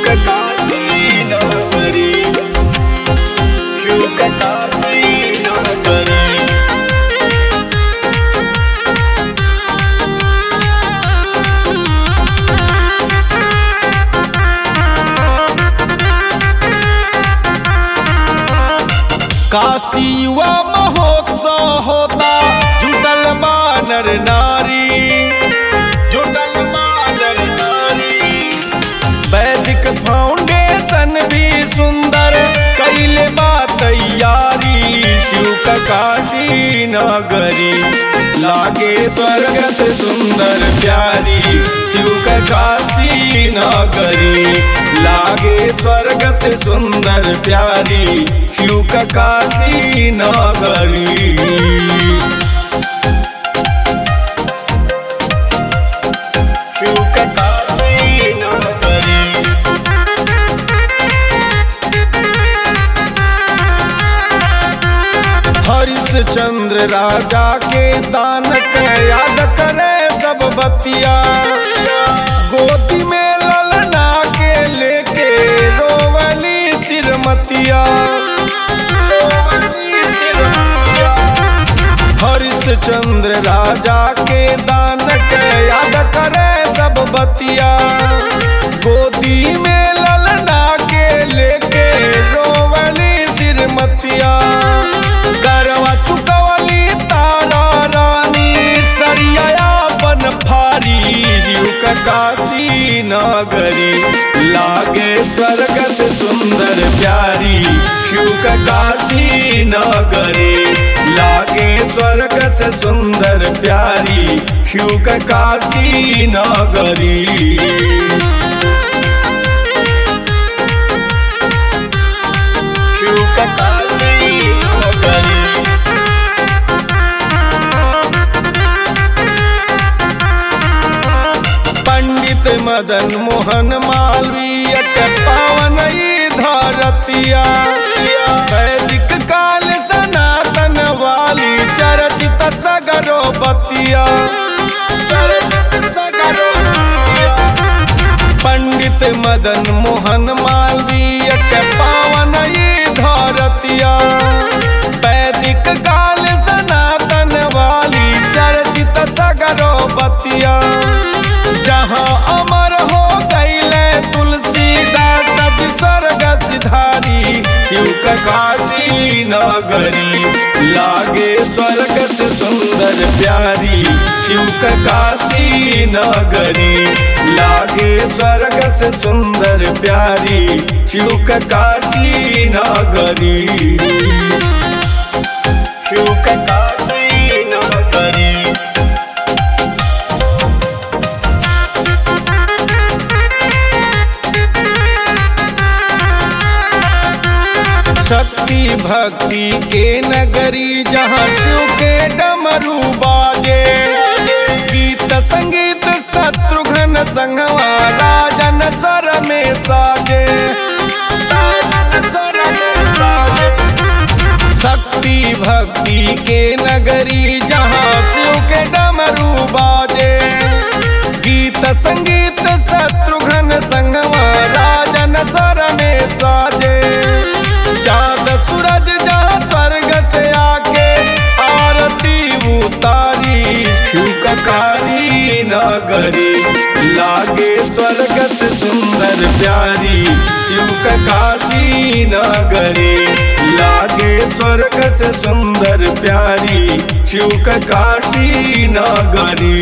काशी नगरी शुक काशी नगरी काशी युवा महोत्सव होता जुटल बानर नारी जुटल बानर नारी वैदिक फाउंडेशन भी सुंदर कैले बा तैयारी शिव का काशी नगरी लागे स्वर्ग से सुंदर प्यारी शिव का काशी नगरी लागे स्वर्ग से सुंदर प्यारी शिव का काशी नगरी शिव का काशी नगरी हरिश्चंद्र राजा के दान के याद करे सब बतिया गोदी में ललना के लेके रोवली सिरमतिया रोवली सिरमतिया। हरिश्चंद्र राजा के दान के याद करे सब बतिया गोदी में ललना के लेके रोवली सिरमतिया करवा चुकवली तारा रानी सरिया बन फारी जीव का काशी नगरी लागे स्वर्ग से सुंदर प्यारी शिव का काशी नगरी लागे स्वर्ग से सुंदर प्यारी शिव का काशी नगरी शिव का काशी नगरी पंडित मदन मोहन मालवीय के पावन ई धरतिया वैदिक काल सनातन वाली चरचित सगरो बतिया चरचित सगरो बतिया। पंडित मदन मोहन मालवीय के पावन ई धरतिया वैदिक काल सनातन वाली चर्चित सगरो बतिया जहाँ अमर हो गईले तुलसीदास जी स्वर्ग सिधारी शिव का काशी नगरी लागे स्वर्ग से सुंदर प्यारी शिव का काशी नगरी लागे स्वर्ग से सुंदर प्यारी शिव का काशी नगरी शिव का काशी नगरी शक्ति भक्ति के नगरी जहाँ शिव के डमरू बाजे गीत संगीत शत्रुघ्न संगवा राजन स्वर में साजे राजन स्वर में साजे। शक्ति भक्ति के नगरी जहाँ शिव के डमरू बाजे गीत संगीत शत्रुघ्न संगवा राजन स्वर में साजे चांद सूरज जहाँ स्वर्ग से आके आरती उतारी शिव का काली नगरी लागे स्वर्ग से सुंदर प्यारी शिव का काशी नगरी लागे स्वर्ग से सुंदर प्यारी शिव का काशी नगरी